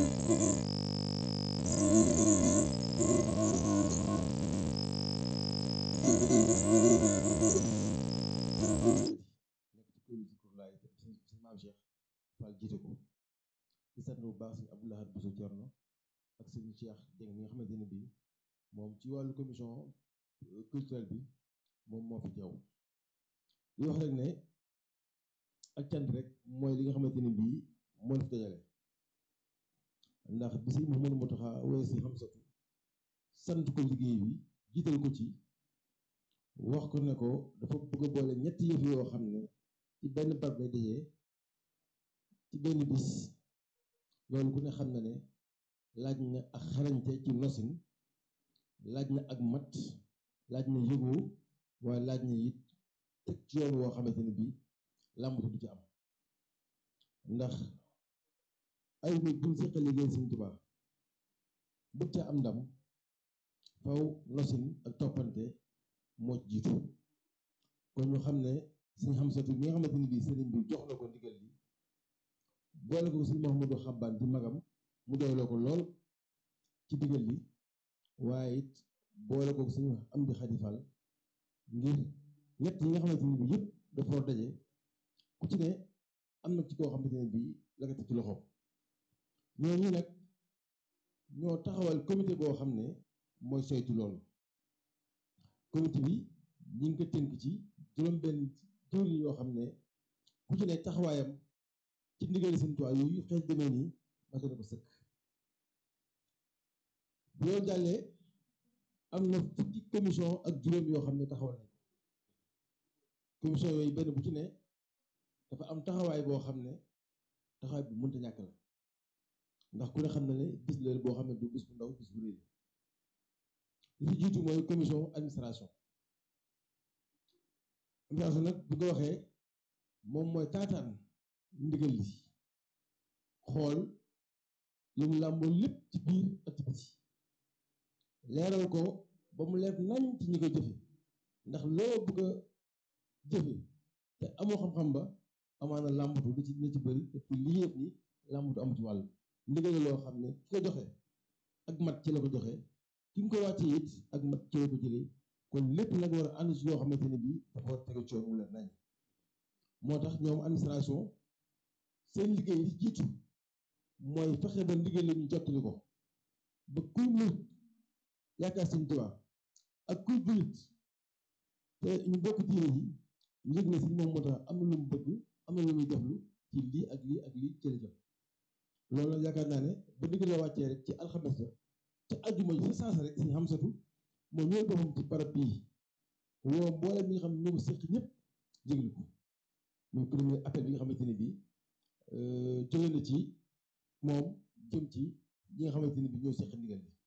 nekk ci kuréel ci kur laay sëñ sëñ maam Cheikh Fall jiite ko di sant bu baax sëñ Abdou Lahad Bousso Thierno ak sëñ Cheikh Dieng mi nga xamante ne bii moom ci wàllu commission culturelle bi moom moo fi teew di wax rek ne ak cant rek mooy li nga xamante ne bii moo fi dajale ndax bi si Mouhamadou Mountakha woy si xam satu sant ko liggéey bi jiital ko ci wax ko ne ko dafa bëgg a boole ñetti yëf yoo xam ne ci benn barab lay dajee ci benn bis loolu ku ne xam na ne laaj na ak xarañte ci nosin laaj na ak mat laaj na yëgoo waaye laaj na it teg ci yoon woo xamante ne bii làmbatu du ci am ndax ay nit buñ seqal liggéey Sëñ Tuubaa bëgg ca am ndam faw nosin ak toppante moo ci jiitu kon ñu xam ne Sëñ Xamsatu mi nga xamante ne bii sëriñ bi jox na ko ndigal li boole ko Sëñ Mouhamadou Xabbaan di magam mu doyloo ko lool ci ndigal li waaye it boole ko Sëñ Amdi Xadi Fall ngir ñett yi nga xamante ne bii yëpp dafa war daje ku ci ne am na ci koo xamante ne bii la nga teg ci loxoom ñooñu nag ñoo taxawal comité boo xam ne mooy saytu loolu comité bi ñi ngi ko tënk ci juróom-benn jëwriñ yoo xam ne ku ci ne taxawaayam ci ndigali Sëñ Tuubaa yooyu xeet demee nii mate na ko sëkk bu loolu jàllee am na fukki commission ak juróom yoo xam ne taxawal nañ ko commission yooyu benn bu ci ne dafa am taxawaay boo xam ne taxawaay bu mënta ñàkk la ndax ku ne xam na ne bis la boo xam ne du bis bu ndaw bis bu réy li ci jiitu mooy commission administration administration nag bu ko waxee moom mooy taataan ndigal li xool li mu làmboo lépp ci biir ak ci biti leeral ko ba mu leer nañ ci ñi koy jëfe ndax loo bëgg a jëfe te amoo xam-xam ba amaana làmbatu da ci dina ci bëri te lii yëpp ni làmbatu am ci wàll ndigal loo xam ne ki ko joxe ak mat ci la ko joxe ki nga ko wàccee it ak mat ci la ko jëlee kon lépp nag war a ànd ci yoo xamante ne bii dafa war a tege coono mu leen nañ moo tax ñoom administration seen liggéey li jiitu mooy fexe ba ndigal la ñu jottali ko ba kuy murit yaakaar Sëñ Tuubaa ak kuy jullit te ñu bokk diine yi ñu yëg ne si moom moo tax am na lu mu bëgg am na lu muy deflu ci lii ak lii ak lii ci la jëm loolu nag yaakaar naa ne ba ndigal la wàccee rek ci alxames la te ajjuma ji sa saasa rek Sëñ Xamsatu moo ñëw boppam ci barab bii woo mboolem mi nga xam ne ñoo ko séq ñëpp jéglu ko muy premier appel bi nga xamante ne bii jóge na ci moom jëm ci ñi nga xamante ne bii ñoo séq ndigal bi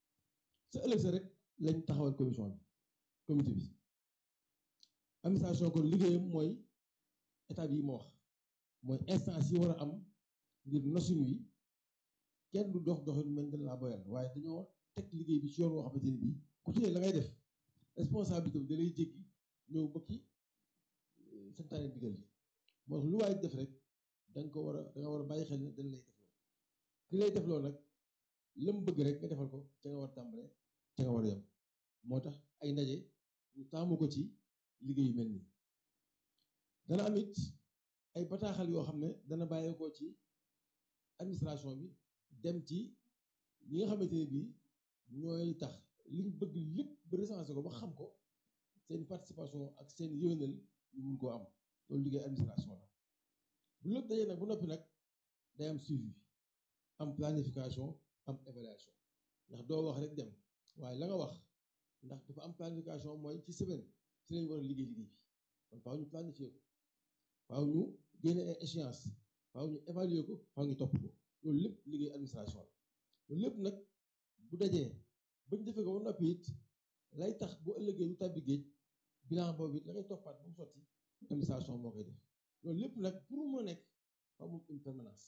sa ëllëg sa rek lañ taxawal commission bi comité bi administration kon liggéeyam mooy état bi ma wax mooy instance yi war a am ngir nosin wi kenn du dox doxin mel dañ laa boyal waaye dañoo teg liggéey bi ci yoon woo xamante ne bii ku ci ne la ngay def responsabilité bi da lay jéggi ñëw ba ki santaane ndigal yi moo tax lu waay def rek da nga ko war a da nga war a bàyyi xel ne dañ lay defloo ki lay defloo nag lam bëgg rek nga defal ko ca nga war a tàmbale ca nga war a yem moo tax ay ndaje ñu taamu ko ci liggéey yu mel nii dana am it ay bataaxal yoo xam ne dana bàyyeekoo ci administration bi dem ci ñi nga xamante ne bii ñooy tax liñ bëgg lépp ba recensé ko ba xam ko seen participation ak seen yéwénal ñu mun koo am loolu liggéey administration la bu lépp dajee nag bu noppi nag day am suivi am planification am évaluation ndax doo wax rek dem waaye la nga wax ndax dafa am planification mooy ci semaine ci lañ war a liggéey liggéey bi kon faaw ñu planifier ko faaw ñu génne ay échéance faaw ñu évaluer ko faaw ñu topp ko loolu lépp liggéey administration la loolu lépp nag bu dajee bañ defee ko ba noppi it lay tax bu ëllëgee lu tàbbi géej bilan boobu it la ngay toppaat ba mu sotti administration moo koy def loolu lépp nag pour mu nekk faaw mu une permanence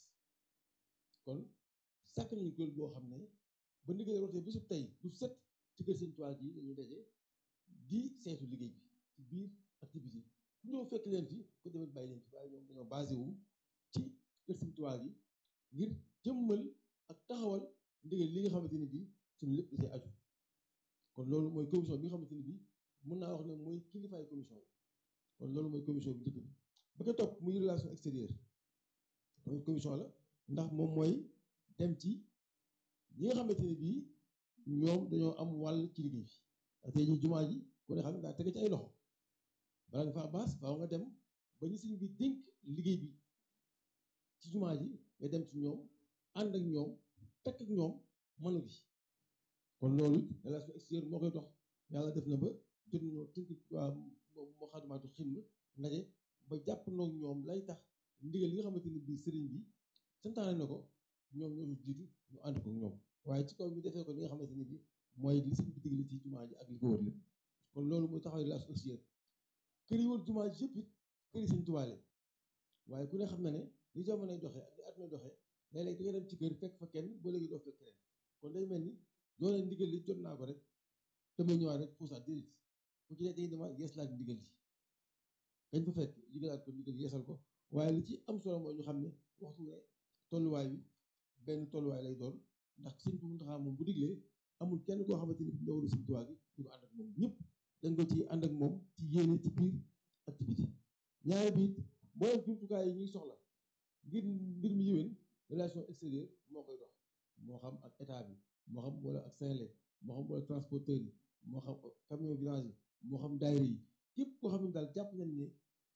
kon sàkk nañu kuréel boo xam ne ba ndigal rootee bisu tey du set ci kër Sëñ Tuubaa ji dañuy daje di saytu liggéey bi ci biir activité ku ñëw fekk leen fi ku demee bàyyi leen fi waaye ñoom dañoo basé wu ci kër Sëñ Tuubaa gi ngir jëmmal ak taxawal ndigal li nga xamante ni bii suñu lépp da cee aju kon loolu mooy commission bi nga xamante ni bii mën naa wax ne mooy kilifaay commission bi kon loolu mooy commission bi njëkk bi ba ko topp muy relation extérieure tamit commission la ndax moom mooy dem ci ñi nga xamante ni bii ñoom dañoo am wàll ci liggéey bi tey jii jumaa ji ku ne xam ne daa tege ci ay loxo bala nga faa baas faaw nga dem ba ñu sëñ bi dénk liggéey bi ci jumaa ji nga dem ci ñoom ànd ak ñoom tekk ak ñoom mënu gi kon loolu relation extérieure moo koy dox yàlla def na ba jot nañoo tënk waa moo xadumaatu xidma ndaje ba jàpp noog ñoom lay tax ndigal li nga xamante ni bii sëriñ bi santaane na ko ñoom ñoo fi jiitu ñu ànd ko ñoom waaye ci kaw ñu defee ko li nga xamante ni bii mooy li sëñ bi digle ci jumaa ji ak li ko wër lépp kon loolu mooy taxaw relation extérieure kër yi wër jumaa ji yëpp it kër yi sëñ Tuubaa leen waaye ku ne xam na ne li jamonoy doxee ak li àdduna doxee léeg-léeg da nga dem ci kër fekk fa kenn boo léegi doo fekk keneen kon day mel ni doone ndigal li jot naa ko rek damay ñëwaat rek puusaat déedéet ku ci ne day demaat yeeslaat ndigal li kañ fa fekk ligalaat ko ndigal yeesal ko waaye li ci am solo mooy ñu xam ne waxtu ne tolluwaay bi benn tolluwaay lay doon ndax sëñ bu Muntaxa moom bu diglee amul kenn koo xamante ni njawalu sëñ Tuubaa gi du ko ànd ak moom ñëpp dañ ko ci ànd ak moom ci yéene ci biir ak ci biti ñaari biit mboolem jumtukaay yi ñuy soxla ngir mbir mi yëwén relation extérieure moo koy dox moo xam ak état bi moo xam wala ak Senelec moo xam wala transporteur yi moo xam camion vidange yi moo xam daayira yi képp koo xam ne daal jàpp nañ ne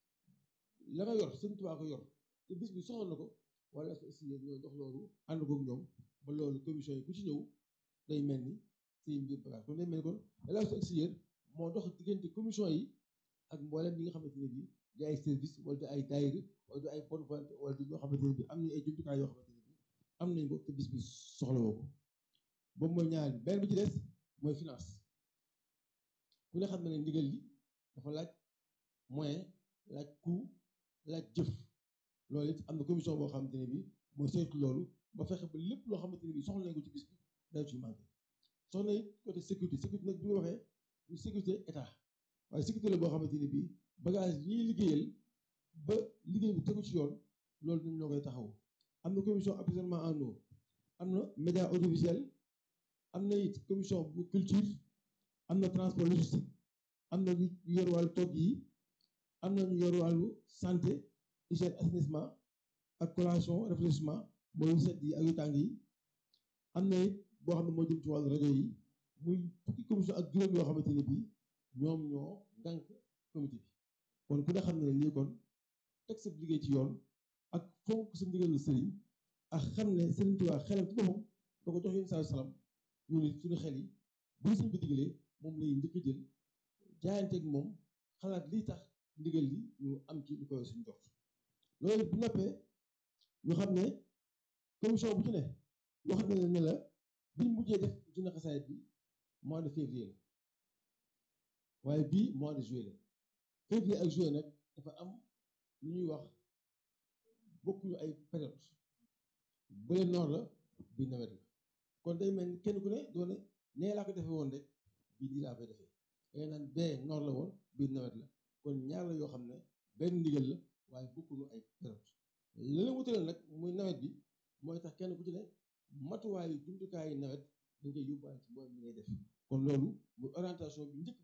la nga yor sëñ Tuubaa ko yor te bis bi soxla na ko wala extérieure ñooy dox loolu ànd koog ñoom ba loolu commission yi ku ci ñëw day mel ni say mbir bagage kon day mel ni kon relation extérieure moo dox diggante commission yi ak mboolem ñi nga xamante ne bii di ay service wala di ay daayira wala di ay bonne volonté wala di ñoo xamante ne bii am nañ ay jumtukaay yoo xamante ne bii am nañ ko te bis bi soxla woo ko boobu mooy ñaar bi benn bi ci des mooy finance ku ne xam na ne ndigal li dafa laaj moyen laaj coût laaj jëf loolu it am na commission boo xamante ne bii mooy saytu loolu ba fexe ba lépp loo xamante ne bii soxla nañ ko ci bis bi day ci manqué soxla it côté sécurité sécurité nag bi nga waxee du sécurité état waaye sécurité la boo xamante ne bii bagage yi ñuy liggéeyal ba liggéey bi tegu ci yoon loolu ñun ñoo koy taxaw am na commission approvisionnement en eau am na média audiovisuel am na it commission bu culture am na transport logistique am na ñu yor wàllu togg yi am na ñu yor wàllu santé hygiène assainissement ak collation réfléchissement mooy yu set yi ak yu tàng yi am na it boo xam ne moo jëm ci wàllu rajo yi muy fukki commission ak juróom yoo xamante ne bii ñoom ñoo ngànk comité bi kon ku ne xam ne lii kon teg sa liggéey ci yoon ak fonk sa ndigal sëriñ ak xam ne sëriñ Tuubaa xelam ci boppam da ko jox yéen saa salaam ñu ne suñu xel yi bu suñ ko digalee moom lay njëkk a jël jaayanteeg moom xalaat lii tax ndigal li ñu am ci lu koy suñu jox loolu bu noppee ñu xam ne commission bu ci ne wax na ne la biñ mujjee def dina xasaayit bi mois de février la waaye bii mois de juillet la février ak juillet nag dafa am lu ñuy wax bokkuñu ay période bële noor la bii nawet la kon day mel ni kenn ku ne doone nee laa ko defee woon rek bii nii laa koy defee day naan bee noor la woon bii nawet la kon ñaar la yoo xam ne benn ndigal la waaye bokkuñu ay période la la wutale nag muy nawet bi mooy tax kenn ku ci ne matuwaayu jumtukaayu nawet dañ koy yóbbaale ci mboolem li ngay def kon loolu muy orientation bi njëkk